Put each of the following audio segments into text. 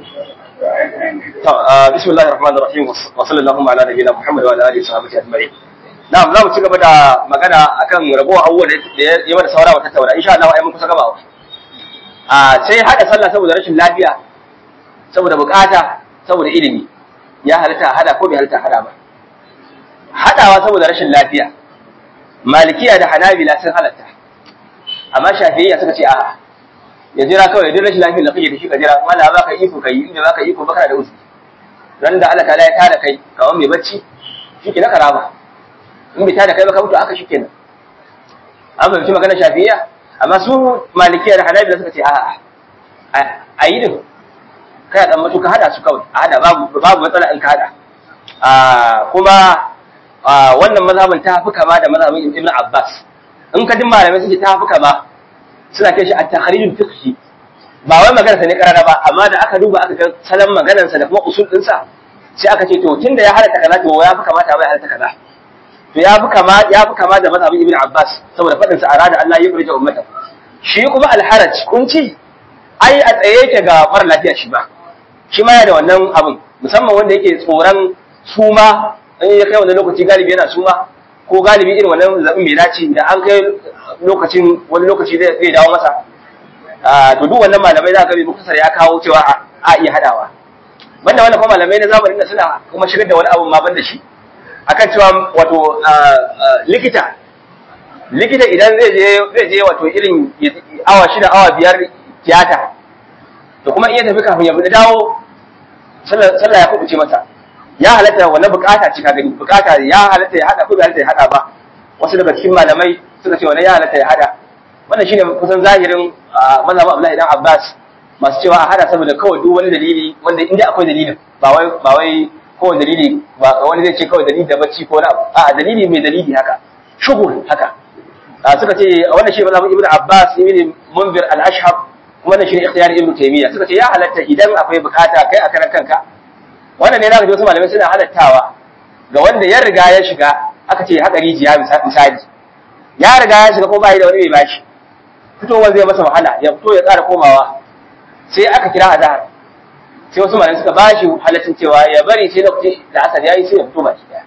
bismillahir rahmanir rahim wa sallallahu ala nabiyyina muhammad wa ala alihi wa sahbihi ajma'in na'am za mu ci gaba da magana akan ragowar abubuwan da ya mana saura wa tattauna insha Allah ai mun kusa gaba a sai hada sallah saboda rashin lafiya saboda bukata saboda ilimi ya halatta hada ko bai halatta hada ba hadawa saboda rashin lafiya malikiya da hanabila sun halatta amma shafi'iyya suka ce a'a ya jira kawai duk rashin lafiyar da kake da shi ka jira wala ba ka iko kai inda ba ka iko baka da uzu ran da Allah ta'ala ya tada kai kawai mai bacci shi ke na karama in bai tada kai ba ka mutu aka shi kenan an fahimci magana shafi'iyya amma su malikiya da hanabila suka ce a'a a yi din kai dan mutu ka hada su kawai a hada babu babu matsala in ka hada kuma wannan mazhabin ta fi kama da mazhabin Ibn Abbas in ka jin malamai suke ta fi kama suna kai shi a takharijul fiqhi ba wai magana sa ne karara ba amma da aka duba aka ga salon maganar sa da kuma usul din sa sai aka ce to tunda ya halatta kaza to ya fi kamata bai halatta kaza to ya fi kama ya fi kama da mazhabin Ibn Abbas saboda fadin sa arada Allah ya furta ummata shi kuma al-haraj kunci ai a tsaye yake ga fara lafiya shi ba shi ma ya da wannan abun musamman wanda yake tsoron suma in ya kai wani lokaci galibi yana suma ko galibi irin wannan zaɓin mai dace da an kai lokacin wani lokaci zai dawo masa to duk wannan malamai za ka bi muktasar ya kawo cewa a iya hadawa banda wannan kuma malamai na zamanin da suna kuma shigar da wani abu ma banda shi akan cewa wato likita likita idan zai je zai je wato irin awa shida awa biyar tiyata to kuma iya tafi kafin ya bi dawo sallah ya kubuce masa ya halatta wannan bukata ce ka gani bukata ya halatta ya hada ko bai halatta ya hada ba wasu daga cikin malamai suka ce wannan ya halatta ya hada wannan shine kusan zahirin mazhabin Abdullahi dan Abbas masu cewa a hada saboda kawai duk wani dalili wanda inda akwai dalilin ba wai ba wai kowane dalili ba wani zai ce kawai dalili da bacci ko na abu a dalili mai dalili haka shughul haka suka ce wannan shi mazhabin Ibn Abbas ibn Munzir al-Ashhab wannan shine ikhtiyar Ibn Taymiyyah suka ce ya halatta idan akwai bukata kai a karan kanka wannan ne zaka ji wasu malamai suna halattawa ga wanda ya riga ya shiga aka ce haka rijiya misali ya riga ya shiga ko bai da wani mai bashi fitowar zai masa wahala ya fito ya ƙara komawa sai aka kira azhar sai wasu malamai suka bashi halaccin cewa ya bari sai lokaci da asar yayi sai ya fito baki daya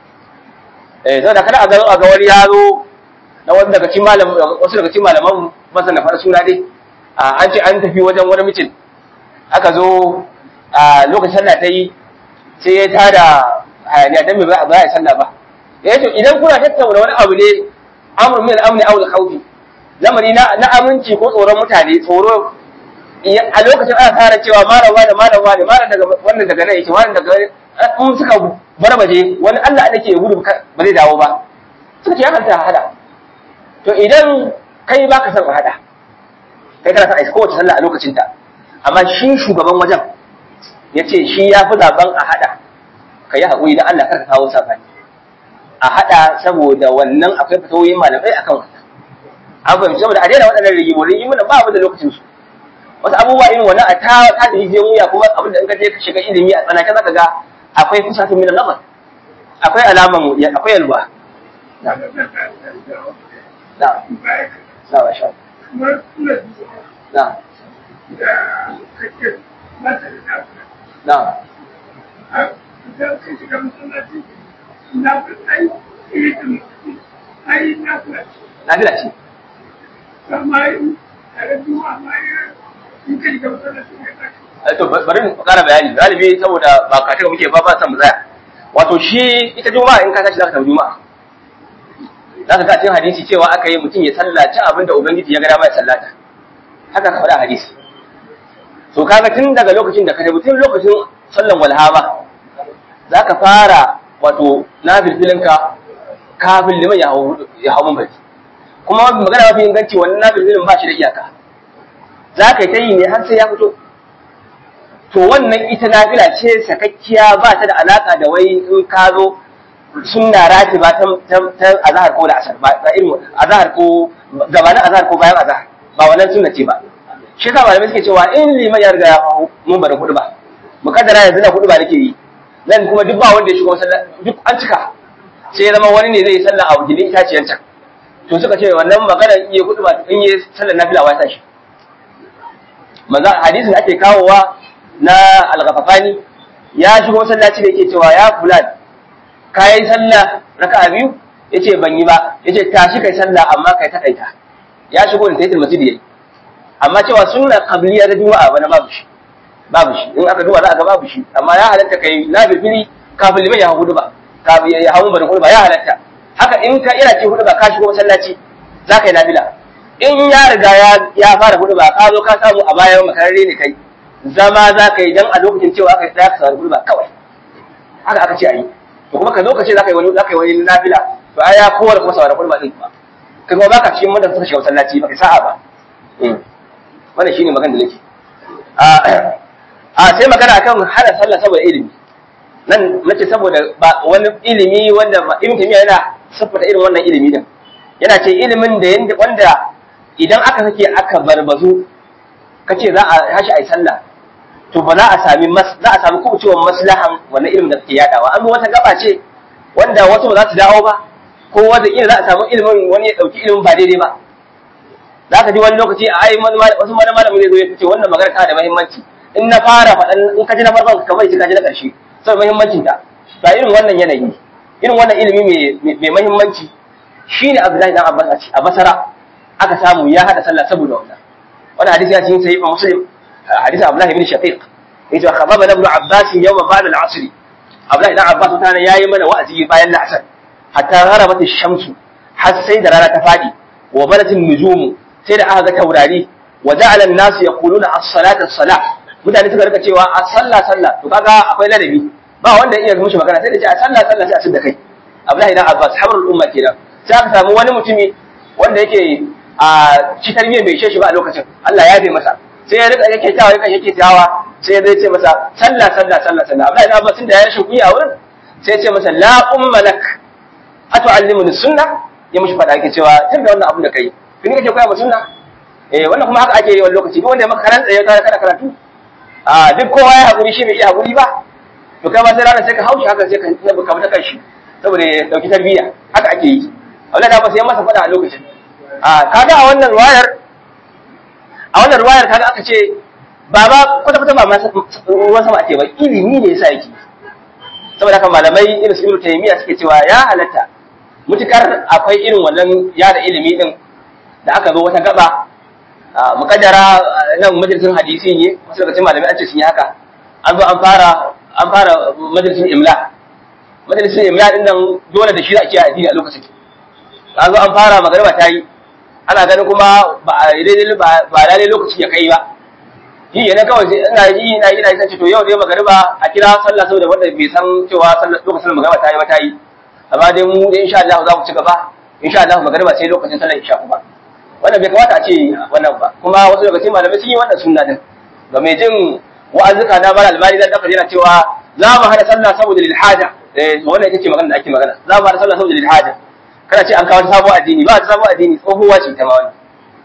eh saboda kada a ga a ga wani yaro na wani daga cikin malam wasu daga cikin malaman masana fara suna dai an ce an tafi wajen wani mutum aka zo a lokacin sallah ta yi sai ya tada hayaniya dan me ba a sallah ba eh to idan kuna tattauna wani abu ne amr min al-amn aw al-khawf lamari na na aminci ko tsoron mutane tsoro a lokacin ana tsara cewa malam wani malam wani malam daga wannan daga nan yake wannan daga in suka barbaje wani Allah nake gudu ba zai dawo ba suka ce ya kanta hada to idan kai baka san hada kai kana san ai kowace sallah a lokacin ta amma shi shugaban wajen ya ce shi ya fi zaben a haɗa ka yi haƙuri da Allah karka kawo sabani a haɗa saboda wannan akwai fitoyin malamai akan wannan an fahimci saboda a daina waɗannan rigimo rigimo da ba mu da lokacin su wasu abubuwa irin wannan a ta ta da jijiyoyin wuya kuma abin da in ka je ka shiga ilimi a tsanake zaka ga akwai fusatun min al akwai alaman akwai yalwa na na na wa sha na na Nafila ce. To bari mu ƙara bayani galibi saboda ba ka muke ba ba san mu tsaya. Wato shi ita juma'a in ka tashi zaka tafi juma'a. Zaka ga cikin hadisi cewa aka yi mutum ya sallaci abin da ubangiji ya ga dama ya sallata. Haka ka faɗa hadisi. To kaga tun daga lokacin da ka tafi tun lokacin sallan walhama za ka fara wato na filfilinka kafin liman ya hau mun baki kuma magana mafi inganci wannan na filfilin ba shi da iyaka za ka yi ta yi ne har sai ya fito to wannan ita nafila ce sakakkiya ba ta da alaka da wai in ka zo sunna rati ba ta azahar ko da asar ba irin azahar ko gabanin azahar ko bayan azahar ba wannan sunna ce ba shi yasa malamai suke cewa in liman ya riga ya hau mun bari hudu ba mukaddara yanzu na hudu ba nake yi nan kuma duk ba wanda ya shigo sallah duk an cika sai ya zama wani ne zai yi sallah a wakilin itaciyar can to suka ce wannan magana iya hudu ba in yi sallar nafila wa tashi maza hadisin ake kawowa na al-ghafafani ya shigo masallaci da yake cewa ya fulan kayi sallah raka'a biyu yace ban yi ba yace tashi kai sallah amma kai ta kaita ya shigo da tayyitul masjid yayi amma cewa sunna qabliya da juma'a wani babu shi babu shi in aka duba za a ga babu shi amma ya halatta kai na bibili kafin liman ya hudu ba kafin ya hawo bari hudu ba ya halatta haka in ka ina ce hudu ba ka shigo masallaci za ka yi nafila in ya riga ya fara hudu ba ka zo ka samu a bayan makararre ne kai zama za ka yi dan a lokacin cewa aka yi ka saurari hudu ba kawai haka aka ce a yi to kuma ka zo ka ce za ka yi wani za ka yi wani nafila to ai ya kowar kuma saurari hudu ba din kuma kai kuma baka cikin wanda suka shiga masallaci ba kai sa'a ba wannan shine magana da nake a sai magana akan hana sallah saboda ilimi nan nace saboda ba wani ilimi wanda ibn tamiya yana siffata irin wannan ilimi din yana ce ilimin da yanda wanda idan aka sake aka barbazu kace za a hashi ai sallah to ba za a sami za a sami kubucewar maslahan wannan ilimin da kake yadawa an wata gaba ce wanda wasu ba za su dawo ba ko wanda ila za a samu ilimin wani ya dauki ilimin ba daidai ba za ka ji wani lokaci a ai wasu mana malamin zai zo ya ce wannan magana tana da muhimmanci in na fara faɗan in ka ji na farkon ka bai ka ji na ƙarshe saboda muhimmancin ta ba irin wannan yanayi irin wannan ilimi mai muhimmanci shine Abdullahi dan Abbas a Basra aka samu ya hada sallah saboda wannan wannan hadisi ya cikin sahih Muslim hadisi Abdullahi ibn Shaqiq yace khababa ibn Abbas yawma ba'da al-'asr Abdullahi dan Abbas tana yayi mana wa'azi bayan la'asar hatta gharabat ash-shamsu har sai da rana ta fadi wa balatin nujumu sai da aka ga taurari wa ja'ala an-nasu yaquluna as-salatu as-salah mutane suka rika cewa a sallah sallah to kaga akwai ladabi ba wanda iya mishi magana sai da ce a sallah sallah sai a da kai Abdullahi dan Abbas habrul umma kenan sai aka samu wani mutumi wanda yake a ci tarbiyyar bai ishe shi ba a lokacin Allah ya bai masa sai ya rika yake tawa yake yake tawa sai zai ce masa sallah sallah sallah sallah Abdullahi dan Abbas da ya rashin kunya wurin sai ya ce masa la umma lak atu'allimuni sunnah ya mishi fada yake cewa tunda wannan abin da kai kin kake koya ma sunna eh wannan kuma haka ake yi wani lokaci duk wanda ya maka karanta ya kana karatu a duk kowa ya haƙuri shi bai iya haƙuri ba to kai ma sai ranar sai ka haushi haka sai ka nabi ka mata kanshi saboda ya dauki tarbiyya haka ake yi Allah da ba sai masa faɗa a lokacin a kaga a wannan ruwayar a wannan ruwayar kaga aka ce baba kwata kwata ba ruwan sama ake ba ilimi ne yasa yake saboda haka malamai irin su Ibn Taymiyyah suke cewa ya halatta mutukar akwai irin wannan yada ilimi din da aka zo wata gaba mukaddara nan majalisin hadisi ne wasu daga cikin malamai an ce sun yi haka an zo an fara an fara majalisin imla majalisin imla din nan dole da shi ake addini a lokacin an zo an fara magariba ta yi ana ganin kuma ba a daidai ba ba daidai lokaci ya kai ba yi yana kawai ina yi ina yi ina yi to yau dai magariba a kira sallah saboda wanda bai san cewa lokacin magariba ta yi ba ta yi amma dai mu dai insha Allah za mu ci gaba insha Allah magariba sai lokacin sallar isha kuma wannan bai kamata a ce wannan ba kuma wasu daga cikin malamai sun yi wannan sunna din ga mai jin wa'azuka na bar albani dan dafa yana cewa za mu hada sallah saboda lil haja eh wannan ita ce magana da ake magana za mu hada sallah saboda lil haja kana ce an kawo ta sabuwar addini ba ta sabuwar addini tsohuwa ce ta ma wannan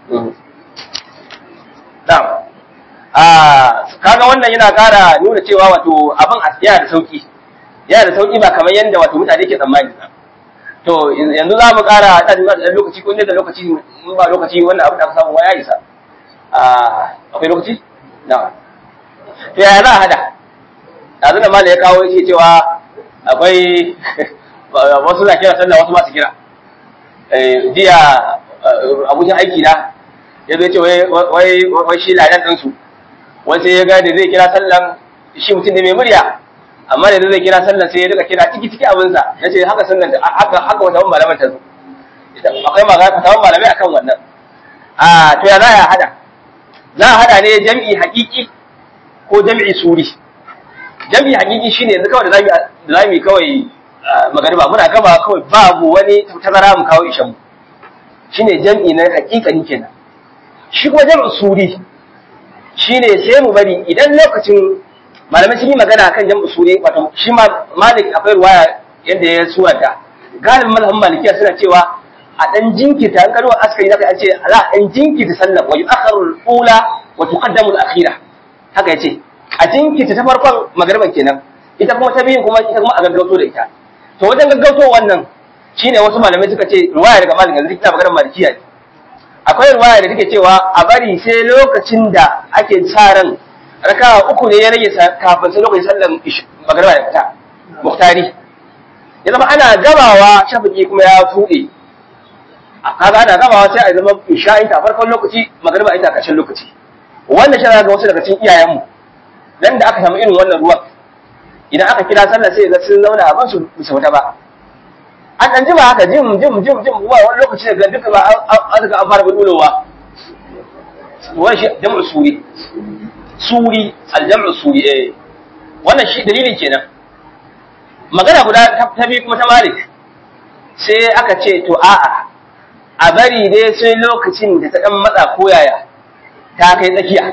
na'am a kaga wannan yana kara nuna cewa wato abin yana da sauki yana da sauki ba kamar yadda wato mutane ke tsammani ba to yanzu za mu kara da lokaci ko ne da lokaci in ba lokaci wannan abu da aka samu ya isa akwai lokaci na to yaya za a hada yanzu da mala ya kawo yake cewa akwai wasu na kira sallah wasu masu kira jiya abokin aiki na ya zai ce wai shi ladan ɗinsu wai sai ya gane zai kira sallan shi mutum ne mai murya amma da zai kira sallan sai ya rika kira ciki ciki abinsa na ce haka sallan haka haka wata wani malaman ta zo akwai magana fatawan malamai akan wannan a to ya za a hada za a hada ne jam'i haƙiƙi ko jam'i suri jam'i haƙiƙi shine yanzu kawai da zamu yi kawai magariba muna gama kawai babu wani tazara mu kawo ishan mu shine jam'i na haƙiƙani kenan shi kuma jam'i suri shine sai mu bari idan lokacin malamai sun yi magana kan jam'u suri wato shi ma malik akwai ruwaya yadda ya suwanta galibin malamin malikiya suna cewa a dan jinkirta an karo askari zaka ce ala dan jinkirta sallah wa yu'akharu al-ula wa tuqaddamu al-akhira haka yace a jinkirta ta farkon magriban kenan ita kuma ta biyun kuma ita kuma a gaggauto da ita to wajen gaggauto wannan shine wasu malamai suka ce ruwaya daga malik yanzu kina maganar malikiya ne akwai ruwaya da take cewa a bari sai lokacin da ake sa ran raka uku ne ya rage kafin sai lokacin sallar magariba ya fita muhtari ya zama ana gabawa shafiki kuma ya fuɗe kaga ana gabawa sai a zama isha ita farkon lokaci magariba ita ƙarshen lokaci wannan shi ga wasu daga cikin iyayenmu nan da aka samu irin wannan ruwan idan aka kira sallah sai ga sun zauna a bansu bisa wata ba an dan jima haka jim jim jim jim ba wani lokaci da duka ba an ga an fara gudulowa wani shi jam'u suri suri aljam'u suri eh wannan shi dalilin kenan magana guda ta biyu kuma ta malik sai aka ce to a'a a bari dai sai lokacin da ta dan matsa koyaya ta kai tsakiya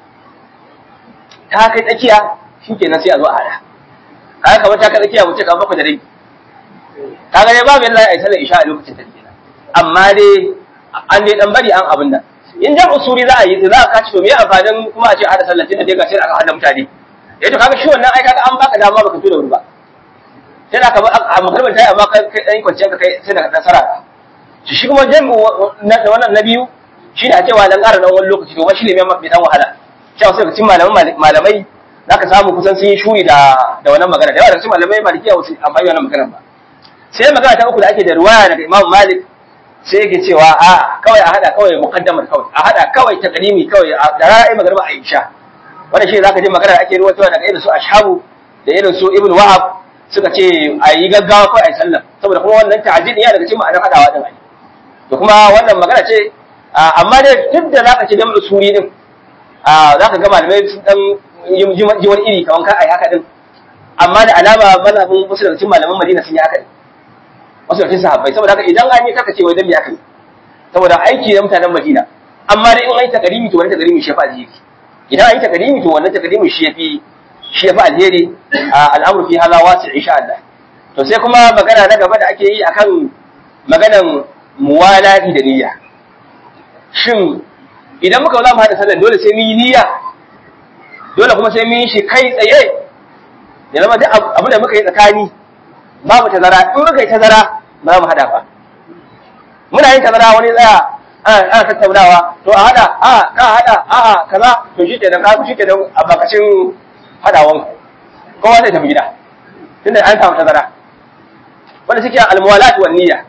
ta kai tsakiya shikenan sai a zo a hada kaga kamar ta kai tsakiya wuce kamar bakwai da rabi kaga dai babu yalla ai sallar isha a lokacin ta kenan amma dai an dai dan bari an abin nan in jan usuri za a yi za a kaci to me amfanin kuma a ce hada sallar tunda dai ga sai aka hada mutane eh to kaga shi wannan ai kaga an baka dama baka tura wuri ba sai da ka a magarban tayi amma kai dan kwanciyar ka kai sai da nasara shi shi kuma jami'u na wannan na biyu shi ne a cewa dan ƙara nan wani lokaci to shi ne mai dan wahala cewa sai cikin malamai malamai zaka samu kusan sun yi shuri da da wannan magana da yawa daga cikin malamai malikiya wasu amfani wannan magana ba sai magana ta uku da ake da ruwaya daga Imam Malik sai yake cewa a kawai a hada kawai muqaddamar kawai a hada kawai taqdimi kawai da ra'ayi magarba Aisha wannan shi zaka ji magana ake ruwaitowa daga irin su Ashabu da irin su Ibn Wahab suka ce a yi gaggawa kawai a yi sallah saboda kuma wannan ta'addid ya daga cikin ma'anar hadawa din ai to kuma wannan magana ce amma dai duk da zaka ce jam'u suri din zaka ga malamai sun dan ji wani iri kaman ka ai haka din amma da alama mazhabin wasu daga cikin malaman Madina sun yi haka wasu daga cikin sahabbai saboda haka idan an yi kaka ce wai dan me aka yi saboda aiki da mutanen Madina amma dai in an yi takarimi to wani takarimi shi ya fi alheri idan an yi takarimi to wannan takarimi shi ya fi shi ya fi alheri al'amru fi hala wasi insha Allah to sai kuma magana na gaba da ake yi akan maganan muwalati da niyya shin idan muka za mu haɗa sallar dole sai mun yi niyya dole kuma sai mun yi shi kai tsaye ya zama duk abu da muka yi tsakani babu tazara in muka yi tazara ba mu haɗa ba muna yin tazara wani tsaya ana tattaunawa to a haɗa a ka haɗa a a kaza to shi kenan ka shi kenan a bakacin haɗawan kowa zai tafi gida tunda an samu tazara wanda suke almuwalat wan niyya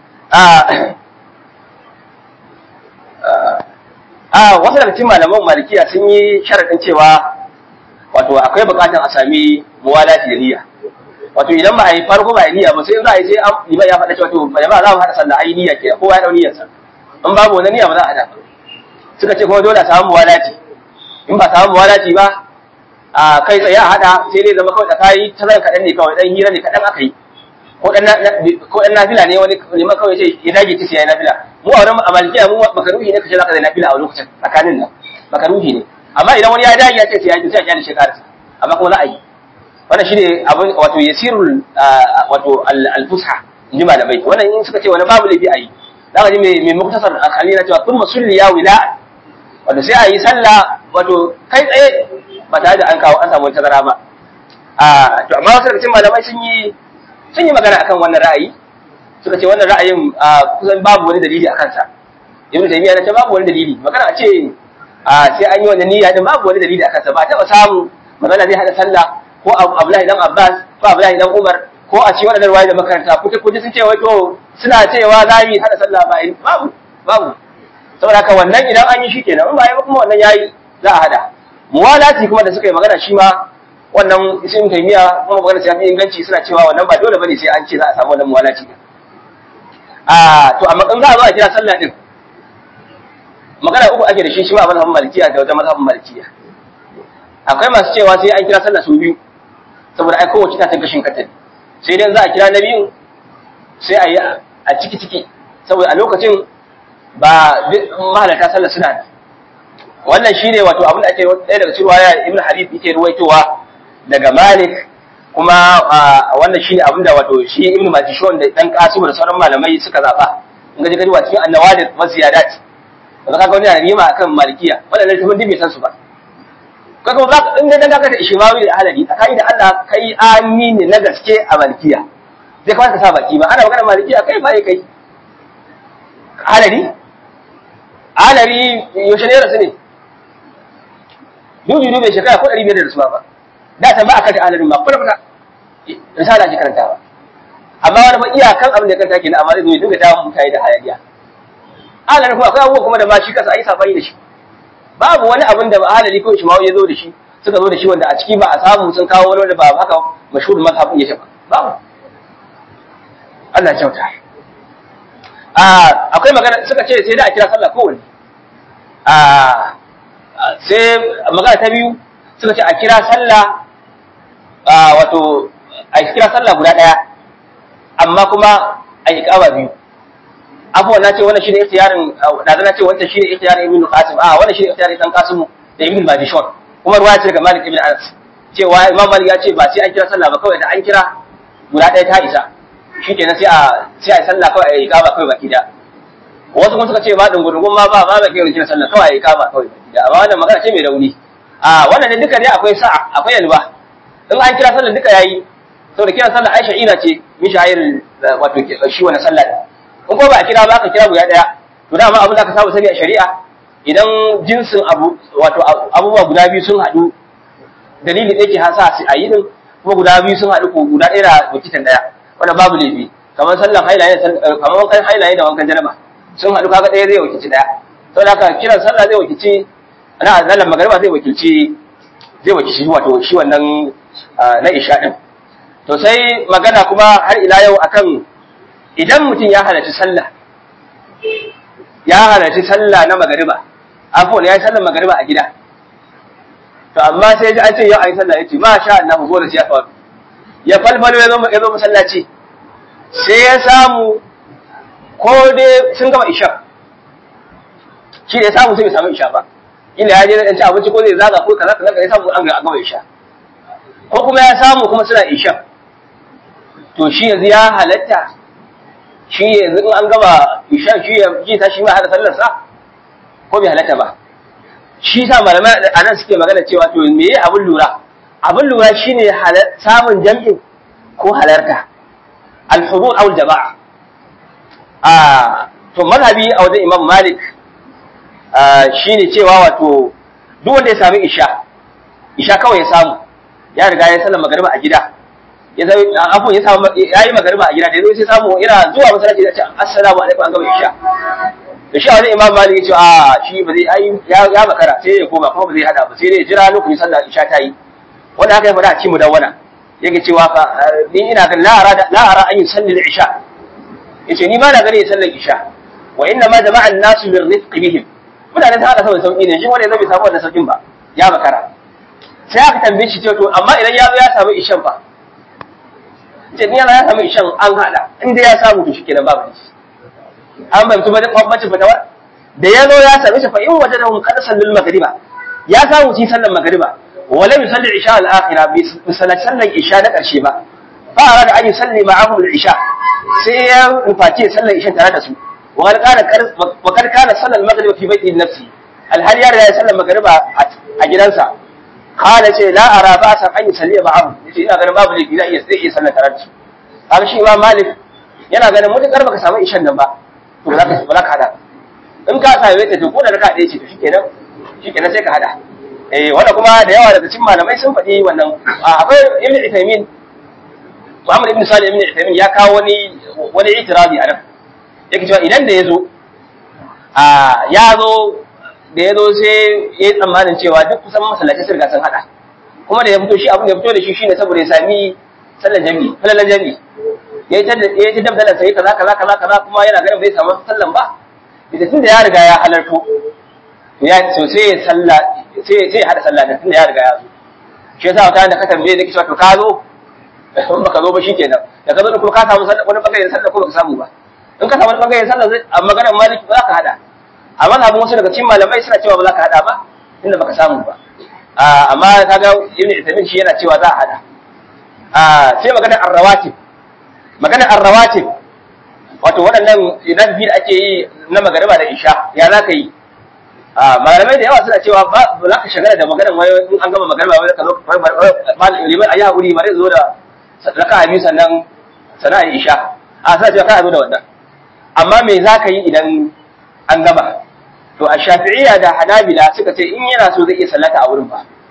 a wasu daga cikin malaman malikiya sun yi sharadin cewa wato akwai bukatar a sami muwalati da niyya wato idan ba a yi farko ba a yi niyya ba sai in za a yi sai an liman ya faɗa cewa to ba za mu haɗa sallah ai niyya ke kowa ya dau niyyarsa in babu wani niyya ba za a haɗa ba suka ce kuma dole a samu muwalati in ba samu muwalati ba a kai tsaye a haɗa sai dai zama kawai tsakani ta zan kaɗan ne kawai ɗan hira ne kaɗan aka yi ko ɗan nafila ne wani liman kawai ce ya dage kisi ya yi nafila mu a wurin amalikiya mu makaruhi ne kace zaka zai nafila a lokacin tsakanin nan makaruhi ne amma idan wani ya dage ya ce sai ya ji sai ya kyale shi karasa amma kuma za a yi wannan shine abin wato yasirul wato al-fusha inji malamai wannan in suka ce wani babu laifi a yi zaka ji mai muktasar akhali na cewa thumma sulli ya wila wato sai a yi sallah wato kai tsaye ba tare da an kawo an samu tazara ba a to amma wasu daga cikin malamai sun yi sun yi magana akan wannan ra'ayi suka ce wannan ra'ayin kusan babu wani dalili akan sa ibnu taymiya na ce babu wani dalili magana a ce sai an yi wannan niyya din babu wani dalili akan sa ba taba samu magana zai hada sallah ko Abdullahi dan Abbas ko Abdullahi dan Umar ko a ci wannan ruwaya da makaranta kuta kuta sun ce wai to suna cewa za mu hada sallah ba babu babu saboda haka wannan idan an yi shi kenan in ba yi ba kuma wannan yayi za a hada muwalati kuma da suka yi magana shi ma wannan isin taimiya kuma magana ta fi inganci suna cewa wannan ba dole bane sai an ce za a samu wannan muwalati a to amma in za a zo a kira sallah din magana uku ake da shi shi ma a mazhabin malikiya da wajen mazhabin malikiya akwai masu cewa sai an kira sallah su biyu saboda ai kowace ta gashin kanta sai dai za a kira na biyu sai a yi a ciki ciki saboda a lokacin ba mahalarta sallah suna da wannan shine wato abin da ake ɗaya daga cikin waya ibn habib yake ruwaitowa daga malik kuma wannan shine abin da wato shi ibn majishon da dan qasim da sauran malamai suka zaba in ga gani wa cikin annawadid wa ziyadat da kaga wani rima akan malikiya wannan ne tafin bai san su ba kaga ba in dan ka da ishimawi da ahlali akai da Allah kai amini na gaske a malikiya zai kawai ka sa baki ba ana magana malikiya kai ba kai ahlali ahlali yaushe ne rasu ne dubi dubi shekara ko ɗari biyar da rasuwa ba da ta ba a kashe alarin ba kwata kwata risala ake karantawa amma wani ba iyakan abin da ya karanta kenan amma zai zo ya dinga dawo mutane da hayaniya alarin kuma akwai abubuwa kuma da ba shi kansa a yi safari da shi babu wani abin da ahalari ko ishmawu ya zo da shi suka zo da shi wanda a ciki ba a samu sun kawo wani wanda ba haka mashhur mazhabin yake ba babu Allah ya kyauta a akwai magana suka ce sai da a kira sallah kowanne a sai magana ta biyu suka ce a kira sallah wato a kira sallah guda daya amma kuma a yi kawa biyu abubuwan na ce wannan shi ne ikhtiyarin da na ce wancan shi ne ikhtiyarin ibn qasim a wannan shi ne ikhtiyarin dan qasim da ibn badishon kuma ruwaya ce daga malik ibn anas cewa imam malik ya ce ba sai an kira sallah ba kawai da an kira guda ɗaya ta isa shi kenan sai a sai a yi sallah kawai a yi kaba kawai baki da wasu kuma suka ce ba dungurungun ma ba ba ba kai kira sallah kawai a yi kaba kawai baki da amma wannan magana ce mai rauni a wannan ne duka ne akwai sa'a akwai yalwa in an kira sallah duka yayi saboda kiran sallah aisha ina ce min shahir wato shi wannan sallah in ko ba a kira ba ka kira guda daya to dama abin da ka saba sani a shari'a idan jinsin abu wato abubuwa guda biyu sun haɗu dalili ɗaya ke hasa a yi din kuma guda biyu sun haɗu ko guda ɗaya da wakitan ɗaya wanda babu laifi kamar sallan hailaye kamar wankan hailaye da wankan janaba sun haɗu kaga ɗaya zai wakilci ɗaya saboda haka kiran sallah zai wakilci na sallan magariba zai wakilci zai wakilci wato shi wannan na isha din to sai magana kuma har ila yau akan idan mutum ya halarci sallah ya halarci sallah na magariba afon ya yi sallar magariba a gida to amma sai ji an ce yau a yi sallah ya ce ma sha Allah zo da shi ya faru ya falfalo ya zo ya zo masallaci sai ya samu ko dai sun gama isha shi ne samu sai bai samu isha ba ila ya je da ci abinci ko zai zaga ko kaza kaza ya samu an ga gama isha ko kuma ya samu kuma suna isha to shi yanzu ya halatta shi yanzu in an gama isha shi ya ji ta shi ma hada sallar sa ko bai halatta ba shi sa malamai a nan suke magana cewa to me ye abin lura abin lura shine samun jam'in ko halarta al-hudur aw al-jama'a a to mazhabi a wajen Imam Malik shine cewa wato duk wanda ya sami isha isha kawai ya samu ya riga ya sallar magariba a gida ya zai abu ya samu yayi magariba a gida da zai samu yana zuwa masallaci ya ce assalamu alaikum an gama isha da shi a wani imam malik ya ce a shi ba zai ai ya makara sai ya koma kuma ba zai hada ba sai dai jira lokacin sallar isha ta yi wanda haka ya faɗa a cikin mudawwana yake cewa fa ni ina ga la ara la ara an yusalli al-isha yace ni ma na gane sallar isha wa inna ma jama'a an-nasu min rifqi bihim mutane ta hada saboda sauki ne shi wanda zai bai samu wannan saukin ba ya makara sai aka tambaye shi to amma idan ya zo ya samu ishan fa ce ni yana ya samu ishan an hada inda ya samu to shikenan babu shi an bai mutum da bambancin fitawar da ya zo ya same shi fa in wajadahum qad sallul magriba ya samu ci sallan magriba wala yusalli isha al-akhira bi salati sallan isha na karshe ba fa arada an yusalli ma'ahum al-isha sai ya nufaci sallan isha tare da su wa qad kana wa qad kana sallal magriba fi baiti nafsi al-hal ya ya sallan magriba a gidansa kala ce la ara ba san an yusalli ma'ahum yace ina ganin babu laifi zai iya zai iya sallan tare da su kaga shi imam malik yana ganin mutukar baka samu ishan nan ba to ba za ka ba za ka hada in ka same ta to ko da ka ɗaya ce to shikenan shikenan sai ka hada eh wanda kuma da yawa daga cikin malamai sun faɗi wannan akwai ibn Uthaymeen Muhammad ibn Salih ibn Uthaymeen ya kawo wani wani itirazi a nan yake cewa idan da ya zo a ya zo da ya zo sai ya yi tsammanin cewa duk kusan masallaci sun riga sun hada kuma da ya fito shi abin da ya fito da shi shine saboda ya sami sallar jami'i sallar jami'i ya yi ta dabdalar sai kaza kaza kaza kaza kuma yana ganin bai samu sallan ba ita tunda ya riga ya halarto ya so sai ya salla sai sai ya hada sallah da tunda ya riga ya zo shi yasa wata da ka tambaye nake cewa to ka zo in baka zo ba shikenan da ka zo da kuma ka samu sallah wani bangaren sallah ko baka samu ba in ka samu wani bangaren sallah zai a maganar maliki ba za ka hada amma abin wasu daga cikin malamai suna cewa ba za ka hada ba inda baka samu ba amma kaga ibn Uthaymeen shi yana cewa za a hada sai maganar arrawatib maganar arrawatib wato waɗannan idan da ake yi na magariba da isha ya za ka yi malamai da yawa suna cewa ba za ka shagala da maganar wai in an gama magariba wai ka zo liman ayi haƙuri ba zai zo da raka biyu sannan sana'a isha a suna cewa ka zo da wannan amma me za ka yi idan an gama to a shafi'iyya da hanabila suka ce in yana so zai iya sallata a wurin ba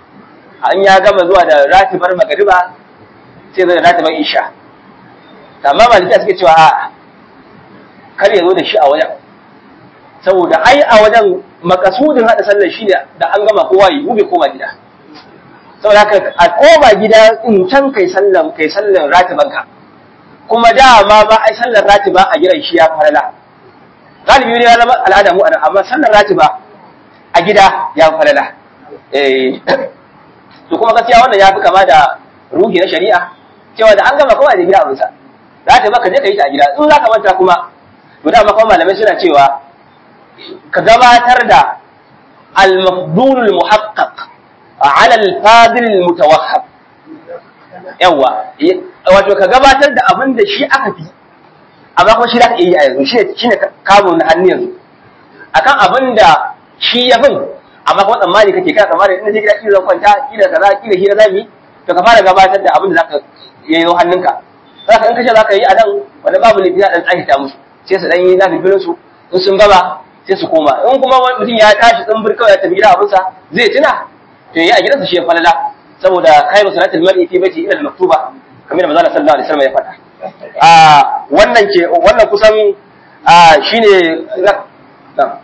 an ya gama zuwa da ratibar magariba sai zai da ratibar isha amma malikiya suke cewa a kar ya zo da shi a wajen saboda ai a wajen makasudin hada sallar shi da an gama kowa yi ube koma gida saboda haka a koma gida in can kai sallan kai sallan ratibanka kuma dama ba ai sallar ratiba a gidan shi ya farala galibi ne ya zama al'ada mu anan amma sallar ratiba a gida ya farala eh to kuma gaskiya wannan ya fi kama da ruhi na shari'a cewa da an gama kowa da gida abinsa ratiba ka je ka yi ta a gida in za ka manta kuma to dama kuma malamai suna cewa ka gabatar da al-mafdul al-muhaqqaq ala al-fadil al-mutawahhab yawa wato ka gabatar da abin da shi aka fi amma kuma shi za ka iya yi a yanzu shi ne kamun na hannu yanzu akan abin da shi ya fin amma kuma tsammani kake kana tsammani in je gida kila zan kwanta kila kaza kila hira zamu yi to ka fara gabatar da abin da zaka yayo hannunka zaka in kace zaka yi a nan wanda babu lifi za dan tsahita musu sai su dan yi na bibirin su in sun gaba sai su koma in kuma mutum ya tashi tsumbur kawai ya tafi gida abinsa zai tuna to yayi a gidansa shi ya falala saboda khairu salatul mar'i fi baiti ila al-maktuba kamar da manzo sallallahu alaihi wasallam ya faɗa a wannan ke wannan kusan a shine na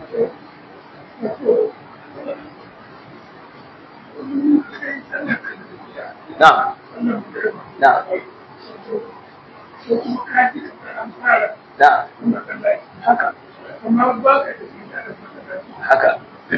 na na na haka haka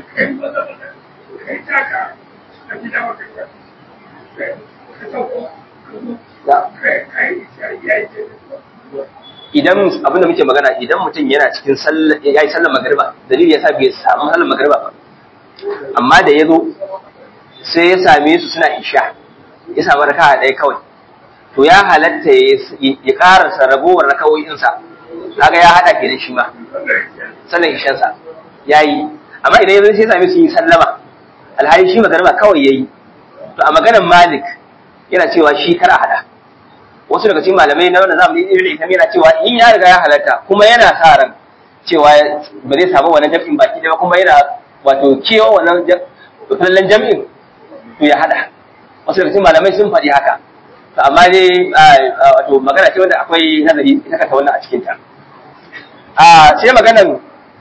idan abin da muke magana idan mutum yana cikin ya yi sallar magariba dalili ya sa bai samu sallar magariba ba amma da ya zo sai ya same su suna isha ya samu raka ɗaya kawai to ya halatta ya ƙarasa ragowar rakawoyinsa kaga ya haɗa kenan shi ma sallar ishansa ya yi amma idan ya zo sai ya same su yi sallama alhali shi magariba kawai ya yi to a maganar malik yana cewa shi kar a haɗa wasu daga cikin malamai na wannan zamani ibn Islam yana cewa in ya riga ya halatta kuma yana sa ran cewa ba zai samu wannan jam'in baki da kuma yana wato kewa wannan lallan jam'in to ya hada wasu daga cikin malamai sun faɗi haka to amma dai wato magana ce wanda akwai nazari ita kanta wannan a cikin ta a sai maganan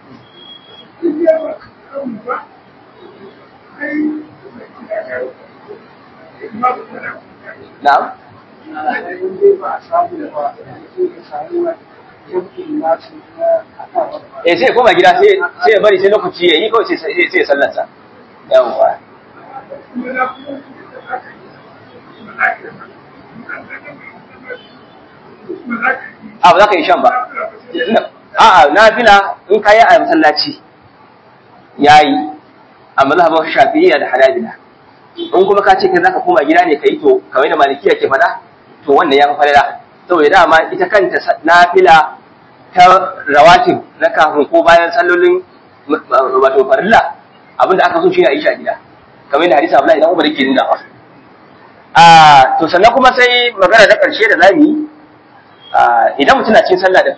na'am eh sai koma gida sai sai ya bari sai lokaci ya yi kawai sai sai ya sallarsa yawwa a ba za ka yi shan ba a'a na fila in kayi a masallaci yayi a mazhaban shafi'iyya da halabila in kuma ka ce kai zaka koma gida ne kai to kamar da malikiya ke faɗa to wannan ya fi falala saboda dama ita kanta nafila ta rawatib na kafin ko bayan sallolin wato farilla abinda aka so shine a yi shi a gida kamar da hadisi Abdullahi idan Umar yake nuna wa a to sannan kuma sai magana na karshe da zamu yi idan mutum na cikin sallah din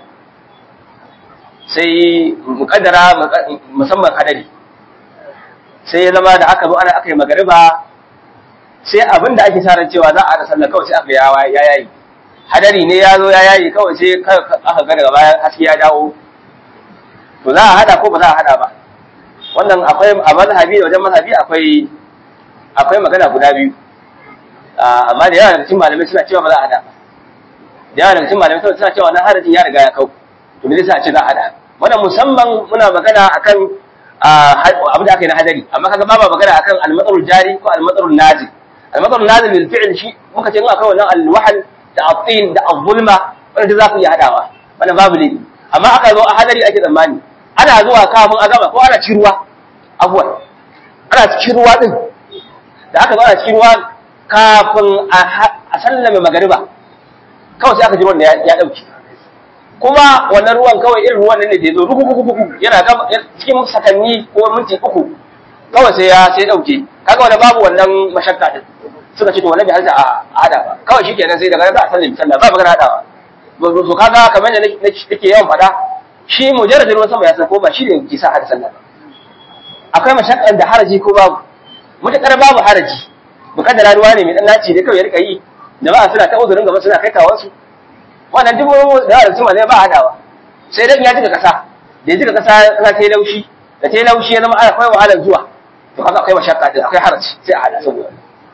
sai mukaddara musamman hadari sai ya zama da aka zo ana aka yi magariba sai abin da ake sarar cewa za a da sallah kawai sai aka yawa ya yayi hadari ne ya zo ya yayi kawai sai aka ga daga baya haske ya dawo to za a hada ko ba za a hada ba wannan akwai a mazhabi da wajen mazhabi akwai akwai magana guda biyu amma da yawa daga cikin malamai suna cewa ba za a hada ba da yawa daga cikin malamai suna cewa wannan harajin ya riga ya kau to me zai sa a ce za a hada wannan musamman muna magana akan abin da aka yi na hadari amma kaga ba magana akan al-matsarul jari ko al-matsarul nazil al-matsarul nazil lil fi'l shi muka ce in akwai wannan al-wahl da al-tin da al-zulma wanda za ku iya hadawa wannan babu ne amma aka zo a hadari ake tsammani ana zuwa kafin a gama ko ana ci ruwa abuwan ana cikin ruwa din da aka zo ana cikin ruwa kafin a sallame magariba kawai sai aka ji wanda ya dauki kuma wannan ruwan kawai irin ruwan nan ne da ya zo rukukukuku yana gama cikin sakanni ko minti uku kawai sai ya sai dauke kaga wanda babu wannan mashakka din suka ce to wannan bai halta a hada ba kawai shikenan sai daga nan za a sallame sallah ba magana hadawa to kaga kamar da nake yawan fada shi mujarrad ruwan sama ya san ko ba shi ne ke sa hada sallah ba akwai mashakkan da haraji ko babu mutakar babu haraji mukaddara ruwa ne mai dan naci da kawai ya rika yi jama'a suna ta uzurin gaba suna kai kawansu wannan duk da da su ne ba hadawa sai dan ya jika kasa da ya jika kasa kasa ta yi laushi da ta yi laushi ya zama akwai wahalar zuwa to haka akwai mashakka din akwai haraci sai a hada saboda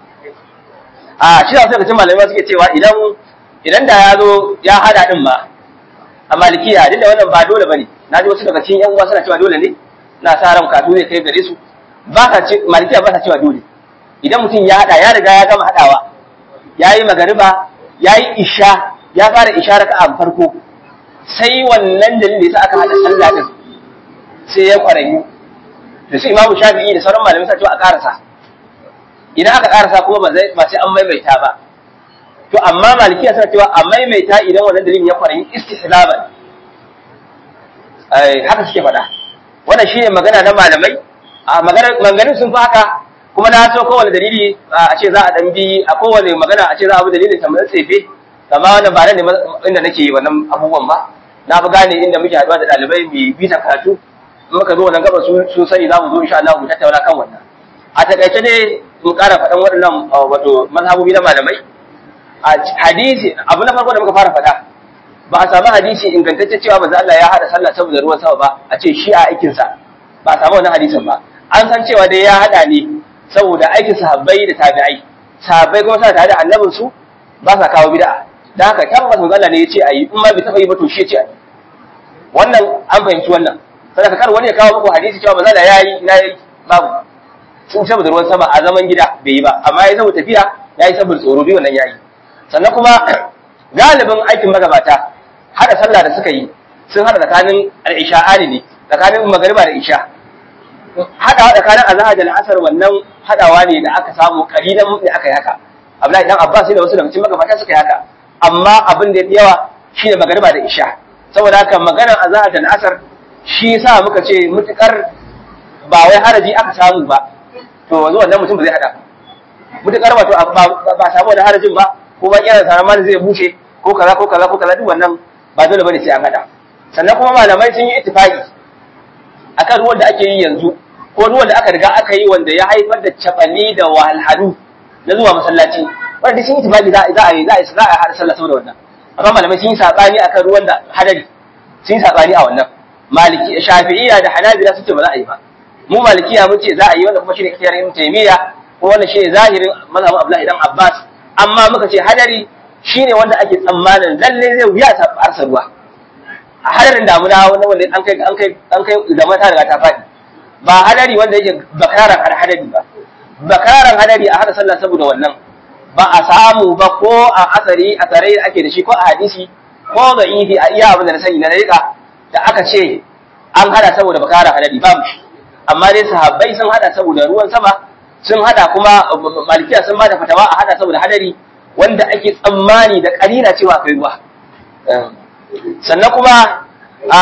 a shi da sai kacin malamai suke cewa idan idan da ya zo ya hada din ma a malikiya duk da wannan ba dole bane na ji wasu daga cikin yan uwa suna cewa dole ne na sa ran kadu zai kai gare su ba ka ce malikiya ba ta cewa dole idan mutum ya hada ya riga ya gama hadawa ya yi magariba ya yi isha ya fara isha raka'a farko sai wannan dalilin da yasa aka hada sallah din sai ya kwarayi da su imamu shafi'i da sauran malamai sa cewa a karasa idan aka karasa kuma ba zai ba sai an maimaita ba to amma malikiya suna cewa a maimaita idan wannan dalilin ya kwarayi istihbaban ai haka suke faɗa wannan shine magana na malamai a maganar sun fi haka kuma na so kowane dalili a ce za a dan bi a kowane magana a ce za a bi dalilin tambayar tsefe amma wannan ba nan ne inda nake wannan abubuwan ba na fi gane inda muke haɗuwa da ɗalibai mai bita karatu in muka zo wannan gaba sun sani za mu zo insha Allah mu tattauna kan wannan a takaice ne mu ƙara faɗan waɗannan wato mazhabobi na malamai a hadisi abu na farko da muka fara faɗa ba a samu hadisi ingantacce cewa manzo Allah ya hada sallah saboda ruwan sama ba a ce shi a aikin sa ba a samu wannan hadisin ba an san cewa dai ya hada ne saboda aikin sahabbai da tabi'ai sahabbai kuma suna tare da annabin su ba sa kawo bid'a dan haka tabbas manzo Allah ne ya ce ayi in ma bai taba yi ba to shi ya ce ayi wannan an fahimci wannan saboda kar wani ya kawo muku hadisi cewa manzo Allah yayi na yi babu sun saboda ruwan sama a zaman gida bai yi ba amma yayi saboda tafiya yayi saboda tsoro bi wannan yayi sannan kuma galibin aikin magabata hada sallah da suka yi sun hada tsakanin al-isha'ani ne tsakanin magariba da isha hadawa tsakanin azhar da al'asar wannan hadawa ne da aka samu kalilan ne aka yi haka Abdullahi dan Abbas da wasu daga cikin magabata suka yi haka amma abin da yafi yawa shine magariba da isha saboda haka maganar azhar da al'asar shi yasa muka ce mutukar ba wai haraji aka samu ba to wanzu wannan mutum ba zai hada mutukar wato ba samu da harajin ba ko ba kiran sa ma zai bushe ko kaza ko kaza ko kaza duk wannan ba dole bane sai an hada sannan kuma malamai sun yi ittifaqi akan ruwan da ake yi yanzu ko ruwan da aka riga aka yi wanda ya haifar da cabani da wahalhalu na zuwa masallaci wanda sun yi ittifaqi za a yi za a yi za a hada sallah saboda wannan amma malamai sun yi sabani akan ruwan da hadari sun yi sabani a wannan maliki shafi'iyya da hanabila suke ba za a yi ba mu malikiya mun ce za a yi wanda kuma shine ikhtiyar ibn taymiya ko wannan shine zahirin mazhabin abdullahi dan abbas amma muka ce hadari shine wanda ake tsammanin lalle zai wuya ta arsa ruwa a hadarin damuna wanda wanda an kai an kai an kai da mata daga ta fadi ba hadari wanda yake bakaran hadari ba bakaran hadari a hada sallah saboda wannan ba a samu ba ko a asari a tare ake da shi ko a hadisi ko da ifi a iya abin da na sani na rika da aka ce an hada saboda bakaran hadari babu shi amma dai sahabbai sun hada saboda ruwan sama sun hada kuma malikiya sun bada fatawa a hada saboda hadari wanda ake tsammani da kalila cewa akwai ruwa sannan kuma a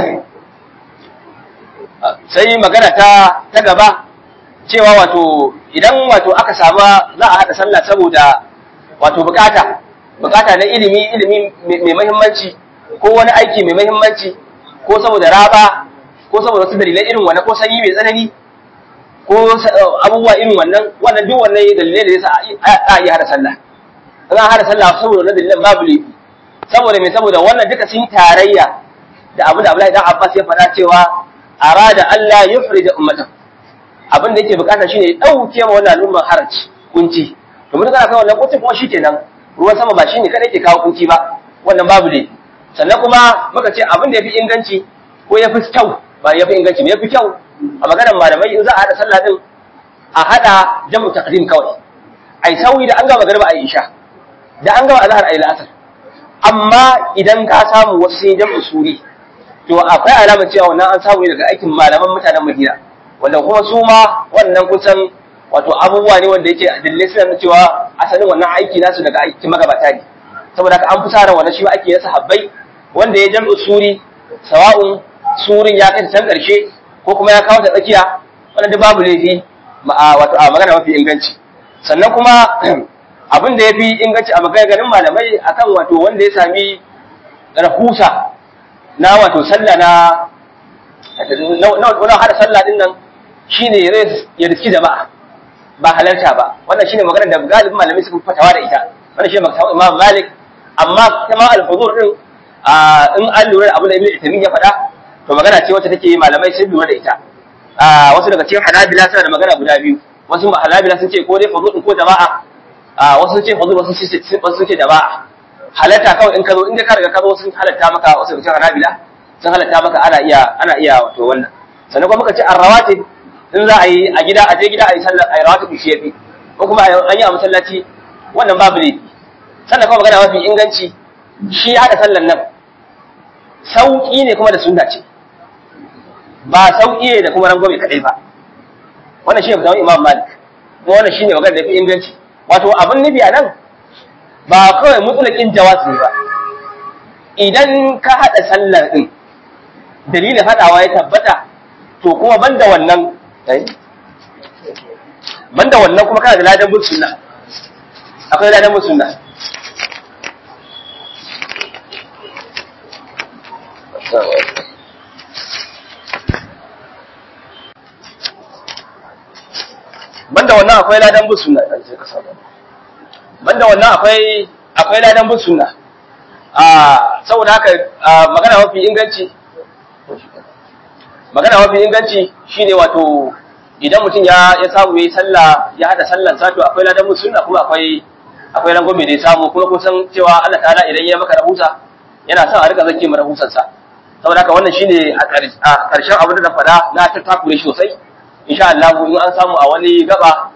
sai magana ta ta gaba cewa wato idan wato aka samu za a hada sallah saboda wato bukata bukata na ilimi ilimi mai muhimmanci ko wani aiki mai muhimmanci ko saboda raba ko saboda wasu dalilai irin wannan ko sanyi mai tsanani ko abubuwa irin wannan wannan duk wannan dalilai da yasa a yi hada sallah in an hada sallah saboda wannan dalilan babu laifi saboda me saboda wannan duka sun tarayya da abu da Abdullahi dan Abbas ya faɗa cewa arada Allah yufrija ummatan abin da yake bukata shine ya dauke ma wannan al'umma haraci kunci to mun kana kai wannan kunci kuma shikenan ruwan sama ba shine kada yake kawo kunci ba wannan babu laifi sannan kuma muka ce abin da yafi inganci ko yafi kyau ba yafi inganci me yafi kyau a maganar malamai in za a hada sallah din a hada jam'u taqdim kawai ai sauyi da an gama garba ai isha da an gama azhar ai la'asar amma idan ka samu wasu sai jam'u suri to akwai alamar cewa wannan an samu daga aikin malaman mutanen Madina wanda kuma su ma wannan kusan wato abubuwa ne wanda yake dalilai suna nuna cewa asalin wannan aiki nasu daga aikin magabata ne saboda ka an fi sa wannan shi ake yasa habbai wanda ya jam'u suri sawa'un surin ya kai can ƙarshe ko kuma ya kawo ta tsakiya wannan da babu laifi wato a magana mafi inganci sannan kuma abin da ya fi inganci a maganganun malamai akan wato wanda ya sami rahusa na wato sallah na na hada sallah din nan shine ya riski jama'a ba halarta ba wannan shine maganar da galibin malamai suka fatawa da ita wannan shine maganar Imam Malik amma kuma al-hudur din in an lura da abin da Ibn Uthaymeen ya faɗa to magana ce wacce take malamai sun lura da ita wasu daga cikin Hanabila suna da magana guda biyu wasu Hanabila sun ce ko dai hudur ko jama'a wasu sun ce hudur wasu sun ce wasu sun ce jama'a halatta kawai in ka zo in ka riga ka zo sun halatta maka wasu daga cikin Hanabila sun halatta maka ana iya ana iya wato wannan sannan kuma muka ce arrawatib in za a yi a gida a je gida a yi sallar a yi rawatib shi yafi ko kuma an yi a masallaci wannan babu ne sannan kuma magana mafi inganci shi hada sallar nan sauki ne kuma da sunna ce ba sauki ne da kuma rangwame kadai ba wannan shi ne fitawan imam malik kuma wannan shi ne magana da fi inganci wato abin nufi a nan ba kawai mutulakin jawas ne ba idan ka hada sallar din dalilin hadawa ya tabbata to kuma banda wannan banda wannan kuma kana da ladan bin sunna akwai ladan bin sunna banda wannan akwai ladan bin sunna banda wannan akwai akwai ladan bin sunna a saboda haka magana mafi inganci magana mafi inganci shine wato idan mutum ya ya samu yayi sallah ya hada sallan sa to akwai ladan sunna kuma akwai akwai rangwame da ya samu kuma kun san cewa Allah ta'ala idan ya maka rahusa yana son a rika zake mu rahusan sa saboda haka wannan shine a karshen abin da na faɗa na ta takure shi sosai insha Allah in an samu a wani gaba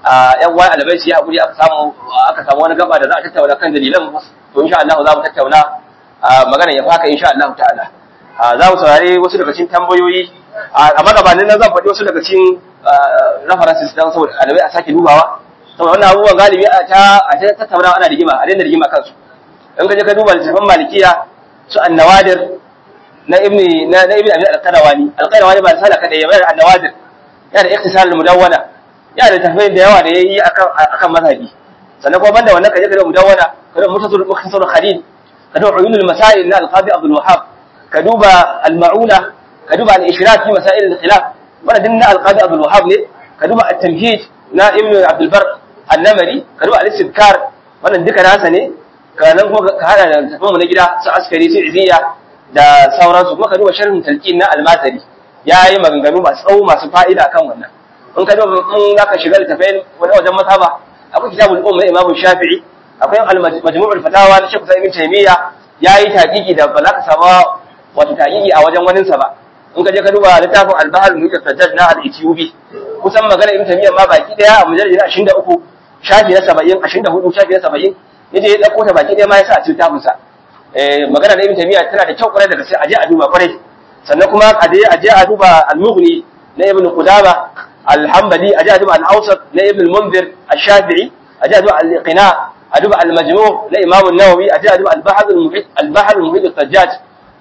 a yan wani albai sai hakuri aka samu aka samu wani gaba da za a tattauna kan dalilan to insha Allah za mu tattauna magana ya faka insha Allah ta'ala za mu saurari wasu daga cikin tambayoyi a magabanin nan zan faɗi wasu daga cikin references dan saboda ɗalibai a sake dubawa saboda wannan abubuwan galibi a ta a ta tattauna ana rigima a daina rigima kansu in ka je ka duba littafin malikiya su annawadir na ibni na na ibni abi al-qarawani al-qarawani ba risala kada ya bayar annawadir yana da ikhtisar al-mudawwana yana da tafsir da yawa da yayi akan akan mazhabi sannan kuma banda wannan ka je ka duba mudawwana ka duba mutasul mukhtasar khalil ka duba uyunul masail na al-qadi abdul wahhab ka duba al-ma'una ka duba al-ishraf fi masail al-khilaf wannan dinna al-qadi abdul wahhab ne ka duba at-tamhid na ibn abdul bar an-namari ka duba al-istidkar wannan duka nasa ne ka nan kuma ka hada da tafin na gida su askari su iziya da sauransu kuma ka duba sharhin talqin na al-mazari yayi maganganu masu tsawo masu fa'ida kan wannan in ka duba in zaka shiga littafin wani wajen masaba akwai kitabul umm na imam shafi'i akwai al-majmu'ul fatawa na shaykh ibn taymiya yayi taqiqi da ba za ka samu wato taqiqi a wajen waninsa ba in ka je ka duba littafin al-bahr al-mutatajjid na al-ethiopi kusan magana ibn taymiya ma baki daya a mujallad na 23 shafi na 70 24 shafi na 70 yaje ya dauko ta baki daya ma yasa a cikin tafin sa eh magana da ibn taymiya tana da kyau kwarai da gaske aje a duba kwarai sannan kuma aje aje a duba al-mughni na ibn qudama al-hanbali aje a duba al-awsat na ibn al-munzir al-shafi'i aje a duba al-qina a duba al-majmu' na imam an-nawawi aje a duba al-bahr al-muhit al-bahr al-muhit al-sajjaj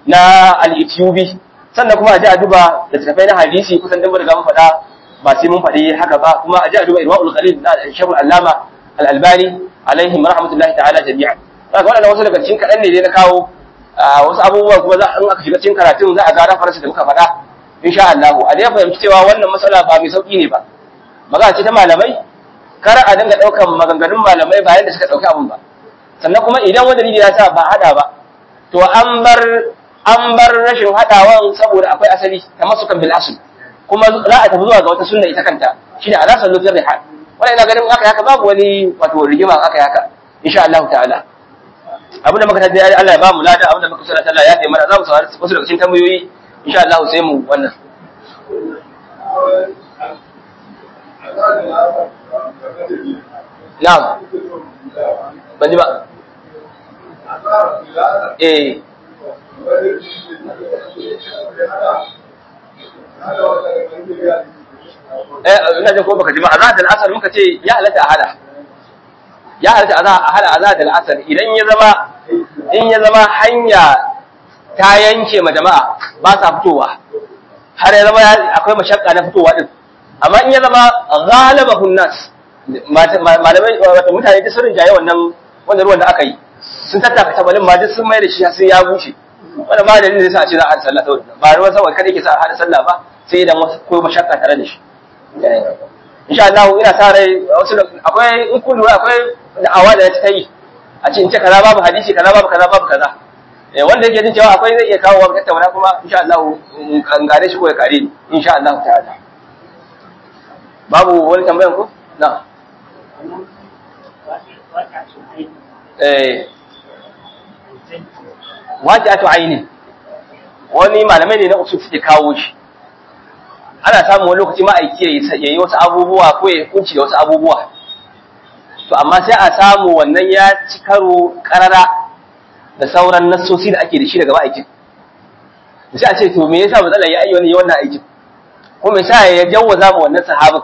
na al-ethiopi sannan kuma a ji a duba littattafai na hadisi kusan dan riga mun faɗa ba sai mun faɗi haka ba kuma a ji a duba irwaul ghalil na shaykhul allama al-albani alaihim rahmatullahi ta'ala jami'an kaga wannan wasu daga cikin kaɗan ne na kawo wasu abubuwa kuma za in aka shiga cikin karatun za a ga reference da muka faɗa insha Allah a dai fahimci cewa wannan matsala ba mai sauki ne ba magana ce ta malamai kar a dinga ɗaukan maganganun malamai bayan da suka ɗauki abun ba sannan kuma idan wani dalili ya sa ba hada ba to an bar an bar rashin haɗawan saboda akwai asali kamar su kan bil asl kuma za a tafi zuwa ga wata sunna ita kanta shine ala sallu fil rihal wannan ina ganin aka haka babu wani wato rigima aka haka insha Allah ta'ala abinda muka tafi Allah ya ba mu lada abinda muka sallata Allah ya yi mana za mu saurari wasu daga cikin tambayoyi insha Allah sai mu wannan na'am ban ji ba eh eh ina jin ko baka ji ba azad al-asr muka ce ya halatta a hada ya halatta a hada azad al-asr idan ya zama in ya zama hanya ta yanke ma jama'a ba sa fitowa har ya zama akwai mashakka na fitowa din amma in ya zama ghalabahun nas malamai wato mutane da sun rinjaye wannan wannan ruwan da aka yi sun tattaka tabalin ma duk sun mai da shi sai ya bushe wanda ba dalilin da yasa a ce za a hada sallah saboda ba ruwan saboda kada yake sa a hada sallah ba sai idan wasu ko mashakka tare da shi insha Allah ina sa rai wasu akwai in kun lura akwai da'awa da ta yi a ce in ce kaza babu hadisi kaza babu kaza babu kaza eh wanda yake jin cewa akwai zai iya kawo wa tattauna kuma insha Allah in kan gare shi ko ya kare ni insha Allah ta'ala babu wani tambayan ko na eh waji'atu aini wani malamai ne na usul suke kawo shi ana samun wani lokaci ma'aiki ya yi wasu abubuwa ko ya kunci da wasu abubuwa to amma sai a samu wannan ya ci karo karara da sauran nassosi da ake da shi daga ma'aikin sai a ce to me yasa matsala ya yi wani wannan aikin ko me yasa ya jawwaza ma wannan sahabin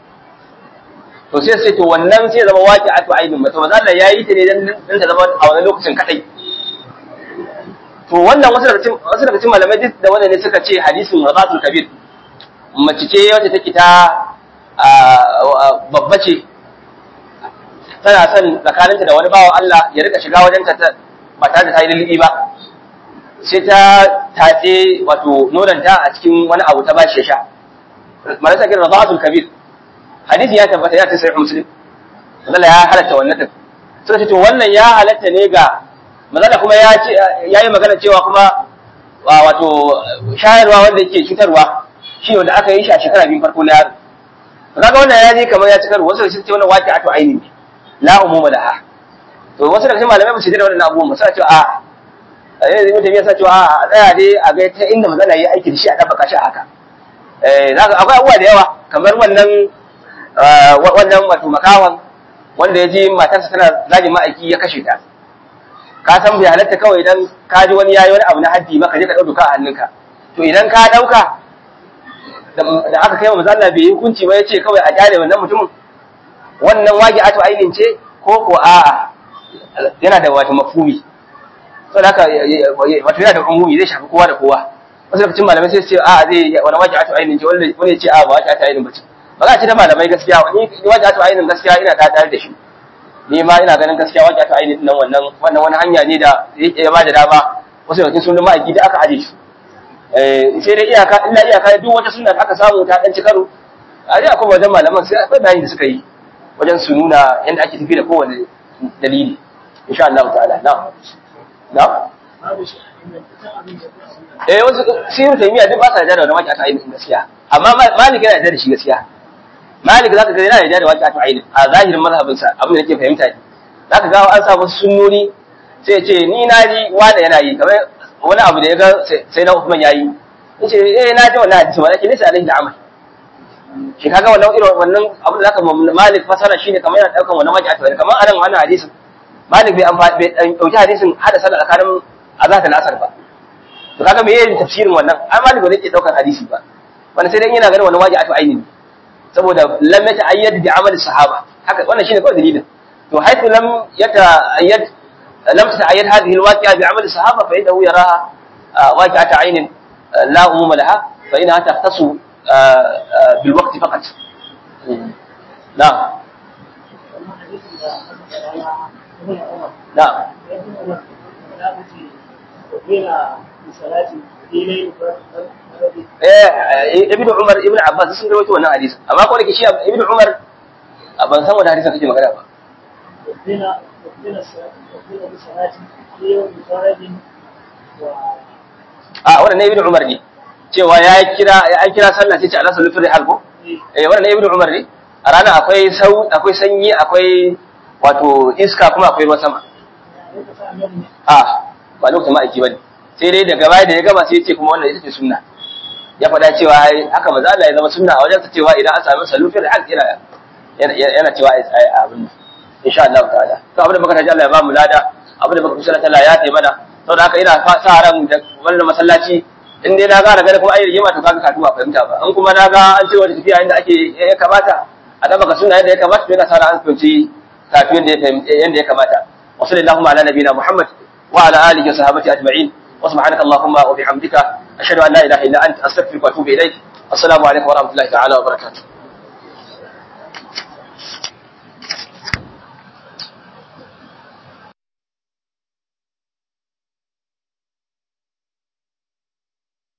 to sai sai to wannan sai zama waki atu ainin mata matsala ya yi ta ne dan ta zama a wani lokacin kadai to wannan wasu daga cikin wasu daga cikin malamai duk da wannan ne suka ce hadisin razatul kabir mace ce wacce take ta babba ce tana son tsakaninta da wani bawan Allah ya rika shiga wajen ta ba tare da ta yi lullubi ba sai ta tatse wato nonanta a cikin wani abu ta bashi ya sha marasa kira razatul kabir hadisi ya tabbata ya ta sai muslim Allah ya halatta wannan din suka ce to wannan ya halatta ne ga manzala kuma ya ce yayi magana cewa kuma wato shayarwa wanda yake cutarwa shi wanda aka yi shi a shekara biyu farko na yaro kaga wannan ya je kamar ya cikar wasu sun ce wannan waki ato aini la umuma laha to wasu daga cikin malamai ba su da wannan abubuwan ba suna cewa a a yanzu mutum ya sa cewa a tsaya dai a ga ta inda matsala yi aiki da shi a dafa shi a haka eh zaka akwai abubuwa da yawa kamar wannan wannan wato makawan wanda ya je matarsa tana zagin ma'aiki ya kashe ta ka san bai halatta kawai idan ka ji wani yayi wani abu na haddi maka je ka dauka a hannunka to idan ka dauka da aka kai wa manzo Allah bai yi hukunci ba yace kawai a kyale wannan mutumin wannan wagi ato ainin ce ko ko a'a yana da wato mafhumi to haka wato yana da umumi zai shafi kowa da kowa wasu lokacin malamai sai su ce a'a zai wani wagi ato ainin ce wani wani ya ce a'a ba wagi ato ainin ba ce ba za a ce da malamai gaskiya wani wagi ato ainin gaskiya ina ta tare da shi ni ma ina ganin gaskiya wagi ato ainin nan wannan wannan wani hanya ne da ya ba da dama wasu lokacin sun ma'aiki da aka aje shi sai dai iyaka illa iyaka duk wata sunna da aka samu ta dan karo a dai akwai wajen malaman sai akwai bayani da suka yi wajen su nuna yadda ake tafi da kowane dalili insha Allah ta'ala na na eh wasu sai mutum miya duk ba sa da wani waki ta ainihin gaskiya amma malik yana da shi gaskiya malik zaka ga yana da waki ta ainihin a zahirin mazhabin sa abin da yake fahimta ne zaka ga an sa wasu sunnoni sai ya ce ni na ji wanda yana yi kamar wani abu da ya ga sai na Uthman yayi yace eh na ji wannan hadisi walakin laysa alaihi al'amal shi kaga wannan irin wannan abu da zaka Malik fasara shine kamar yana daukan wannan wajibi atawari kamar anan wannan hadisin Malik bai amfani bai dauki hadisin hada sallah tsakanin azhar da asar ba to kaga me yayin tafsirin wannan ai Malik bai yake daukan hadisi ba wannan sai dan yana ganin wannan wajibi atawari ne saboda lam yata'ayyad bi amal sahaba haka wannan shine kawai dalilin to haythu lam yata'ayyad لم تتعين هذه الواقعة بعمل الصحابة فإنه يراها واقعة عين لا عموم لها فإنها تختص بالوقت فقط نعم نعم eh ibnu umar ibnu abbas sun rawaito wannan hadisi amma ko da ke shi ibnu umar ban san wannan hadisin kake magana ba a wannan ne ibnu umar ne cewa ya kira an kira sallah sai ce ala sallu fi rihal ko eh wannan ne ibnu umar ne a ranar akwai sau akwai sanyi akwai wato iska kuma akwai ruwan sama a ba lokacin ma'aiki bane sai dai daga baya da ya gama sai ya ce kuma wannan ita ce sunna ya faɗa cewa haka maza Allah ya zama sunna a wajen cewa idan an sami sallu fi rihal yana yana cewa ai abin insha Allah ta'ala to abin da muka taji Allah ya ba mu lada abin da muka kusa Allah ya tayi mana saboda haka ina sa ran da wannan masallaci in dai na ga daga kuma ayi rigima to kaga katuwa fahimta ba in kuma na ga an ce wata tafiya inda ake ya kamata a daba ka sunna yadda ya kamata to ina sa ran an fahimci tafiyan da yanda ya kamata wa sallallahu ala nabiyina muhammad wa ala alihi wa sahbihi ajma'in wa subhanaka allahumma wa bihamdika ashhadu an la ilaha illa anta astaghfiruka wa atubu ilaik assalamu alaikum wa rahmatullahi ta'ala wa barakatuh